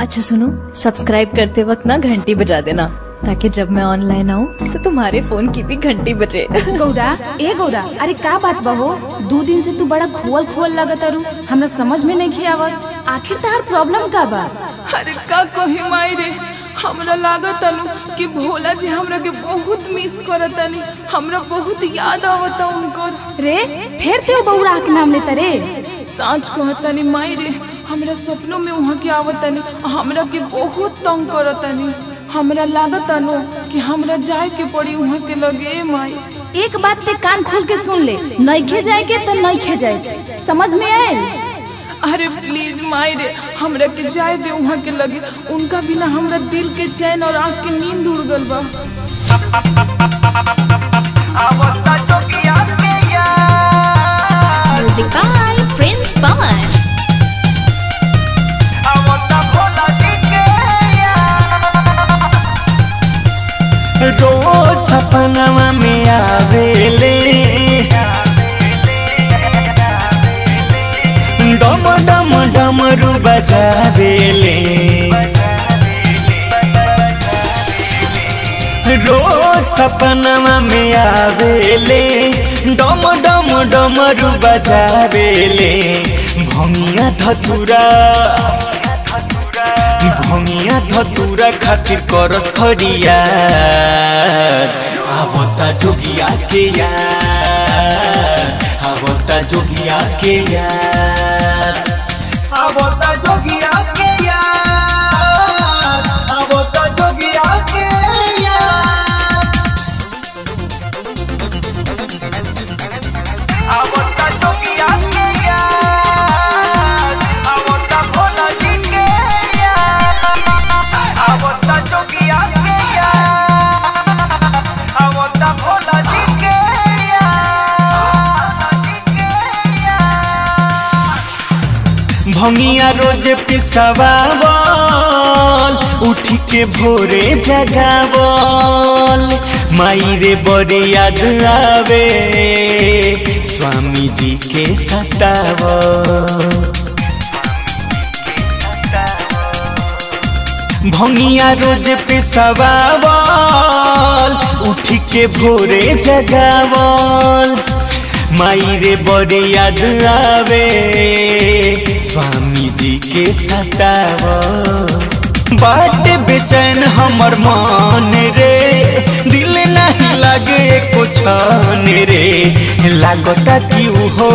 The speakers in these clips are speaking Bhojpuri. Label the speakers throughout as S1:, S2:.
S1: अच्छा सुनो सब्सक्राइब करते वक्त ना घंटी बजा देना ताकि जब मैं ऑनलाइन आऊँ तो तुम्हारे फोन की भी घंटी बजे
S2: गौरा ए गौरा अरे का बात बा हो दू दिन से तू बड़ा खोल खोल लगत अरू हमरा समझ में नहीं आवत आखिर तार प्रॉब्लम का बा
S3: अरे का कही माई रे हमरा लागत अनु कि भोला जी हमरा के बहुत मिस करतनी हमरा बहुत याद आवता उनकर
S2: रे फिर ते बौरा के नाम लेता रे
S3: साँच कहतनी माई रे हमरा सपनों में वहाँ के आवतनी हमरा के बहुत तंग करतनी हमरा लागत अनु कि हमरा जाए के पड़ी वहाँ के लगे माई
S2: एक बात ते कान खोल के सुन ले नइखे जाए के तो नइखे जाए समझ में आयल
S3: अरे प्लीज माई रे हमरा के जाए दे वहाँ के लगे उनका बिना हमरा दिल के चैन और आँख के नींद उड़ गल बा
S4: Music by Prince Pawan.
S5: रोज सपनवा में आवेले डम डम डमरू बजावेले रोज सपनवा में आवेले डम डम डमरू बजावेले भंगिया धतुरा भंगिया धतुरा खातिर करस खरिया आवता जोगिया के यार आवता जोगिया के यार आवता जोगिया के यार आवता जोगिया के यार आवता जोगिया के यार आवता भोला जी के यार आवता जोगिया के यार आवता भोला जी के यार भंगिया रोज पिसवावल उठी के भोरे जगावल माई रे बड़े याद आवे स्वामी जी के सतावल भंगिया रोज पिसवावल उठी के भोरे जगावल माई रे बड़े याद आवे स्वामी जी के सतावल बाट बेचैन हमर मन रे दिल नहीं लगे कुछ रे लागता कि हो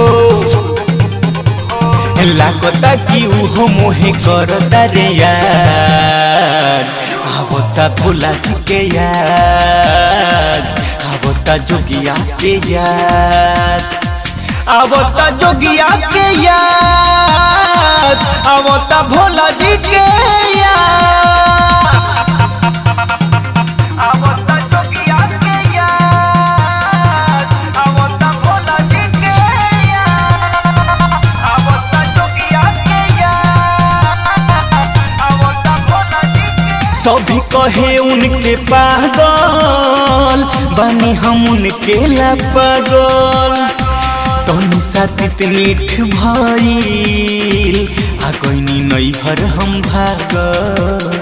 S5: लागता कि उहो मोहे करता रे यार आवता भोला जी के यार आवता जोगिया के यार आवता जोगिया के यार आवता भोला जी के यार आवता जोगिया के यार आवता भोला जी के यार आवता जोगिया के यार आवता भोला जी के सभी कहे उनके पागल बनी हम उनके ला पागल तनी साथित मीठ भइल आ कोइनी नैहर हम भागल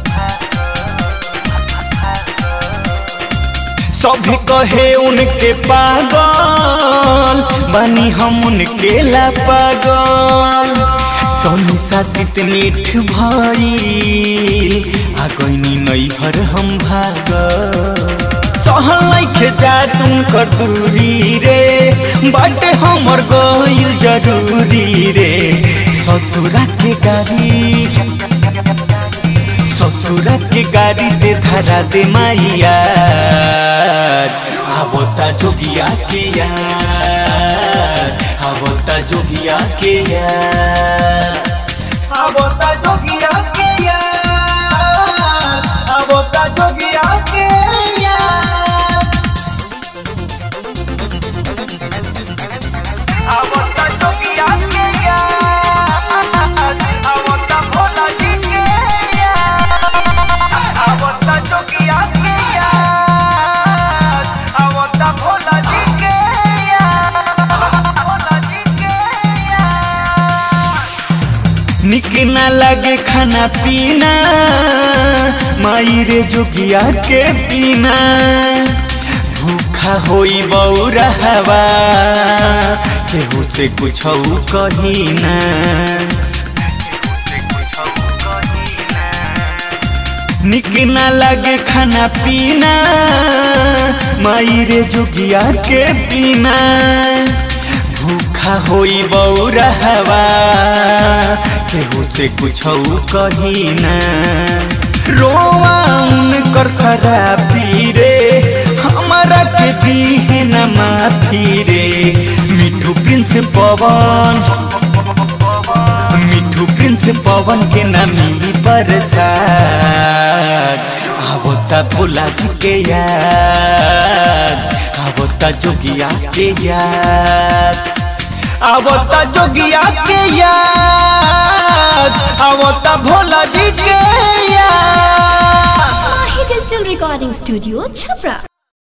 S5: सभी कहे उनके पागल बनी हम उनके ला पागल तनी साथित मीठ भइल आ कोइनी नैहर हम भागल सहल लैखे जा तुम कर दूरी रे बाटे हमर गइल जरूरी रे ससुरा के गाड़ी ससुरा के गाड़ी दे धरा दे माइया आवता जोगिया के यार आवता जोगिया के यार आवता जोगिया के यार आवता जोगिया के यार आवता जोगिया के यार आवता भोला जी के यार आवता जोगिया के यार आवता भोला जी के यार भोला जी के यार
S6: लगे खाना पीना माई रे जोगिया के पीना भूखा होई बौरहवा केहू से कुछ कही ना निक ना लगे खाना पीना माई रे जोगिया के पीना भूखा होई बौरहवा केहू से कुछ कही ना रोवा उनकर खराबी रे हमारा के दी न माफी रे मिठू प्रिंस पवन मिठू प्रिंस पवन के न मिली बरसात आवो ता भोला जी के याद आवो ता जोगिया के याद आवो ता जोगिया के याद आवो ता भोला जी के याद
S4: Mahi Digital Recording Studio, Chhapra.